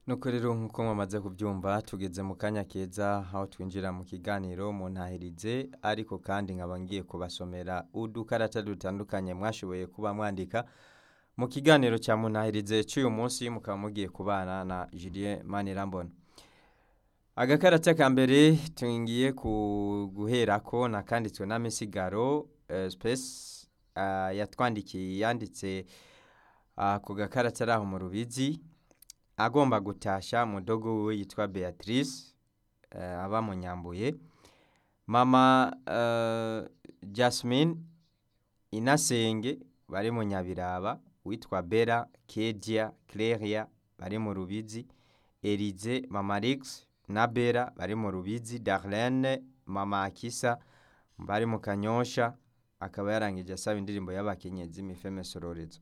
nuko rero nk'uko mwamaze kubyumva tugeze mu kanya keza aho twinjira mu kiganiro mu ntahirize ariko kandi nkaba ngiye kubasomera udukarata dutandukanye mwashoboye kuba mwandika mu kiganiro cya muntahirize cy'uyu munsi mukaba mugiye kubana na Julien Manirambona agakarata ka mbere tungiye guherako nakanditswe na misigaro uh, space uh, yatwandikiye yanditse uh, ku gakarata ari aho mu rubizi agomba gutasha mudogo we yitwa Beatrice uh, aba mu Nyambuye mama uh, Jasmine Inasenge bari mu Nyabiraba witwa Bella Kedia Cleria bari mu Rubizi Elize mama Rix na Bella bari mu Rubizi Darlene mama Akisa bari mu Kanyosha akaba yarangije asaba indirimbo y'abakenyezi mifeme sororezo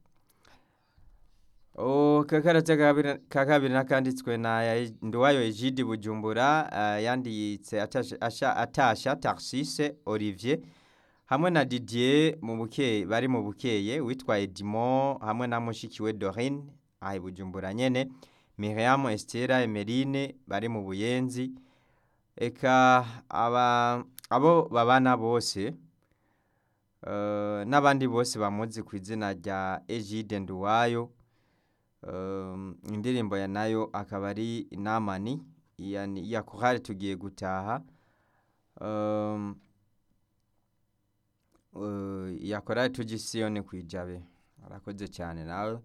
o kakarata ka kabiri nakanditswe na Nduwayo Egide Bujumbura uh, yanditse atasha, asha, atasha Tarsise Olivier hamwe na Didier mu bukeye bari mu bukeye witwa Edmond hamwe na mushikiwe Dorine ahi Bujumbura nyene Miriam Estera Emeline bari mu Buyenzi eka aba abo babana bose uh, n'abandi bose bamuzi ku izina rya Egide Nduwayo um, indirimbo ya nayo akaba ari inamani ya korali tugiye gutaha um, uh, ya korali tugisiyone kwijabe arakoze cyane nawe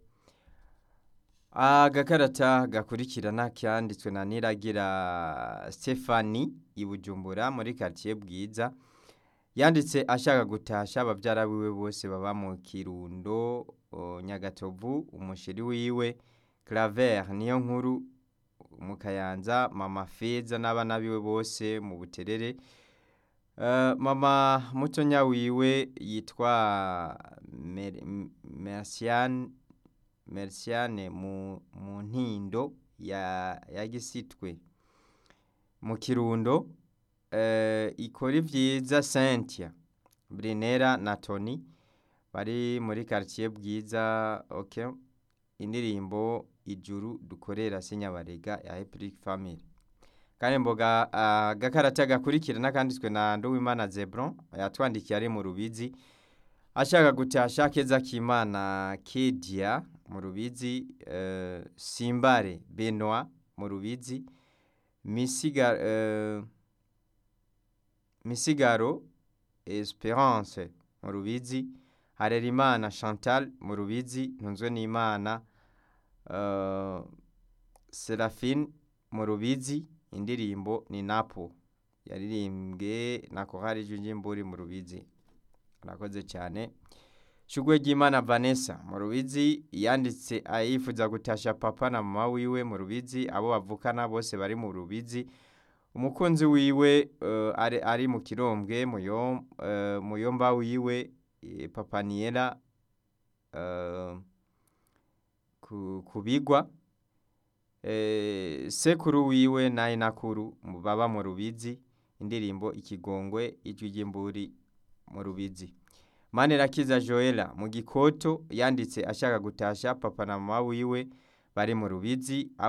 agakarata gakurikirana kyanditswe na niragira Stefani ibujumbura muri quartier bwiza yanditse ashaka gutasha ababyara biwe bose baba mu kirundo nyagatovu umushiri wiwe claver niyo nkuru mu kayanza mama feza n'abana biwe bose mu buterere uh, mama mutonya wiwe yitwa merciane merciane mu, mu ntindo ya, ya gisitwe mu kirundo uh, ikora ivyiza Cynthia Brinera na Tony bari muri quartier bwiza okay indirimbo ijuru dukorera sinyabarega ya Epic Family kandi mboga uh, gakarata gakurikira nakanditswe na Nduwimana Zebron yatwandikiye ari mu rubizi ashaka gutasha keza kimana Kedia mu rubizi uh, Simbare Benoit mu rubizi Misiga uh, Misigaro Esperance mu rubizi Harerimana Chantal mu rubizi ntunzwe n'Imana uh, Serafine mu rubizi indirimbo ni Napo yaririmbwe na Korali Junjimburi mu rubizi arakoze cyane Shugwe ry'Imana Vanessa mu rubizi yanditse ayifuza gutasha papa na mama wiwe mu rubizi abo bavukana bose bari mu rubizi umukunzi wiwe uh, ari, ari mu kirombwe muyo uh, muyomba wiwe papa niyera uh, kubigwa sekuru wiwe naye nakuru baba mu rubizi indirimbo ikigongwe ijwi ry'imburi mu rubizi manirakiza joela mu gikoto yanditse ashaka gutasha papa na mama wiwe bari mu rubizi